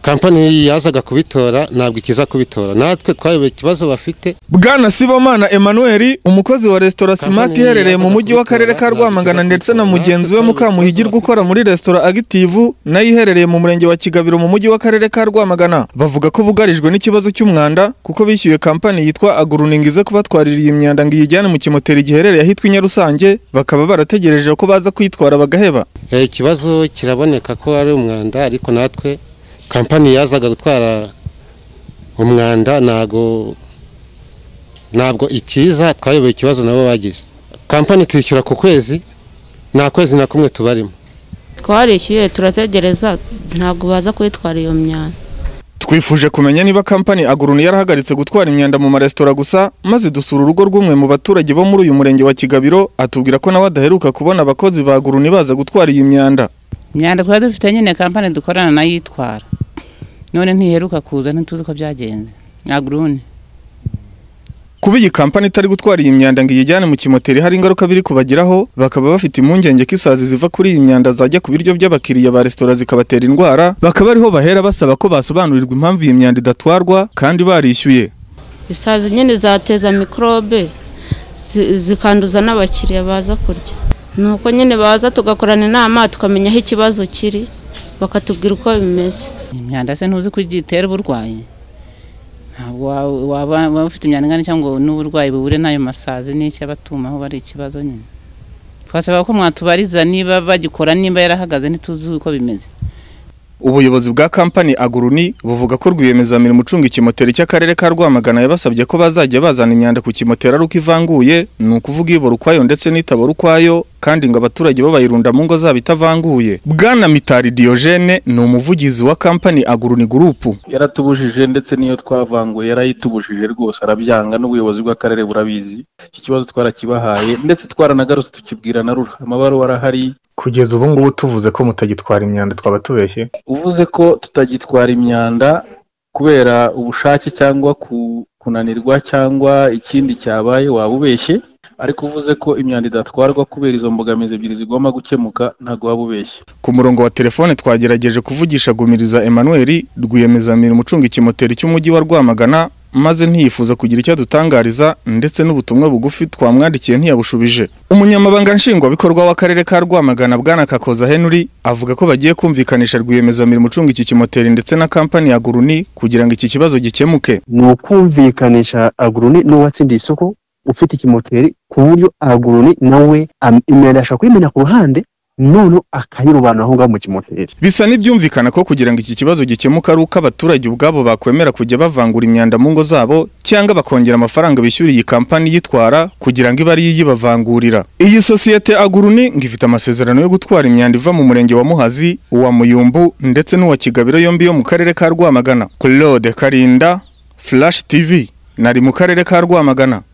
kampani yazaga kubitora ntabwo ikiza kubitora natwe twayoboye ikibazo bafite bwana sibomana emanuel umukozi wa resitora simati iherereye mu mujyi w'akarere ka rwamagana ndetse na mugenzi we mukamuhigirwa ukora muri resitora agitivu nayo iherereye mu murenge wa kigabiro mu mujyi w'akarere ka rwamagana bavuga ko bugarijwe n'ikibazo cy'umwanda kuko bishyuye kampani yitwa aguruning ize kubatwarira iyi myanda ngo iyijyane mu kimoteri giherereye ahitwa i nyarusange bakaba barategereje ko baza kuyitwara bagaheba Eh, ikibazo kiraboneka ko ari umwanda ariko natwe kampani yazaga gutwara umwanda ntago ntabwo ikiza twayoboye ikibazo nabo bagize kampani tuyishyura ku kwezi nta kwezi na kumwe tubarimo twarishyuye turategereza ntabwo baza kuyitwara iyo myanda twifuje kumenya niba kampani aguruni yarahagaritse gutwara imyanda mu maresitora gusa maze dusura urugo rw'umwe mu baturage bo muri uyu murenge wa kigabiro atubwira ko nawe adaheruka kubona abakozi ba aguruni baza gutwara iyi myanda imyanda twari dufite nyine kampani dukorana nayo itwara none ntiheruka kuza ntituzi ko byagenze aguruni kuba iyi kampani itari gutwara iyi myanda ngo iyijyane mu kimoteri hari ingaruka biri kubagiraho bakaba bafite impungenge ko isazi ziva kuri iyi myanda zajya ku biryo by'abakiriya ba resitora zikabatera indwara bakaba ariho bahera basaba ko basobanurirwa impamvu iyi myanda idatwarwa kandi barishyuye isazi nyine zateza mikorobe zi- zikanduza n'abakiriya baza kurya nuko nyine baza tugakorana inama tukamenya aho ikibazo kiri bakatubwira uko bimeze imyanda se ntuzi ko igiye itera uburwayi ntabwo wa- waba waba ufite imyanda ingana cyangwa ngo n'uburwayi buhure n'ayo masazi n'icyo abatumaho bari ikibazo nyine twasaba ko mwatubariza niba bagikora niba yarahagaze ntituzi uko bimeze Ubuyobozi bwa kampani Aguruni buvuga ko rwiyemezamirimo ucunga ikimoteri cy'akarere ka Rwamagana yabasabye ko bazajya bazana imyanda ku kimoteri ari uko ivanguye ni ukuvuga ibora ukwayo ndetse n'itabora ukwayo kandi ngo abaturage bo bayirunda mu ngo zabo itavanguye Bwana Mitari Diogene ni umuvugizi wa kampani Aguruni gurupu yaratubujije ndetse n'iyo twavanguye yarayitubujije rwose arabyanga n'ubuyobozi bw'akarere burabizi iki kibazo twarakibahaye ndetse twaranagarutse tukibwira na rura amabaruwa arahari kugeza ubu ngubu tuvuze ko mutagitwara imyanda twaba tubeshye uvuze ko tutagitwara imyanda kubera ubushake cyangwa ku- kunanirwa cyangwa ikindi cyabaye waba ubeshye ariko uvuze ko imyanda idatwarwa kubera izo mbogamizi ebyiri zigomba gukemuka ntabwo waba ubeshye Ku murongo wa telefone twagerageje kuvugisha Gumiriza Emmanuel rwiyemezamirimo ucunga ikimoteri cy'umujyi wa Rwamagana maze ntiyifuza kugira icyo adutangariza ndetse n'ubutumwa bugufi twamwandikiye ntiyabushubije. Umunyamabanga nshingwabikorwa w'akarere ka Rwamagana Bwana Kakoza Henry avuga ko bagiye kumvikanisha rwiyemezamirimo ucunga iki kimoteri ndetse na kampani ya Guruni kugira ngo iki kibazo gikemuke. ni ukumvikanisha aguruni n'uwatsindiye isoko ufite ikimoteri ku buryo aguruni nawe am- imyanda ashobora kuyimena ku ruhande noneho akayirubana aho ngaho mu kimoteri Bisa n'ibyumvikana ko kugira ngo iki kibazo gikemuke ari uko abaturage ubwabo bakwemera kujya bavangura imyanda mu ngo zabo cyangwa bakongera amafaranga bishyuriye iyi kampani yitwara kugira ngo ibe ariyo iyibavangurira. Iyi sosiyete Aguruni ngo ifite amasezerano yo gutwara imyanda iva mu murenge wa Muhazi, uwa Muyumbu ndetse n'uwa Kigabiro yombi yo mu karere ka Rwamagana. Claude Karinda, Flash TV, nari mu karere ka Rwamagana.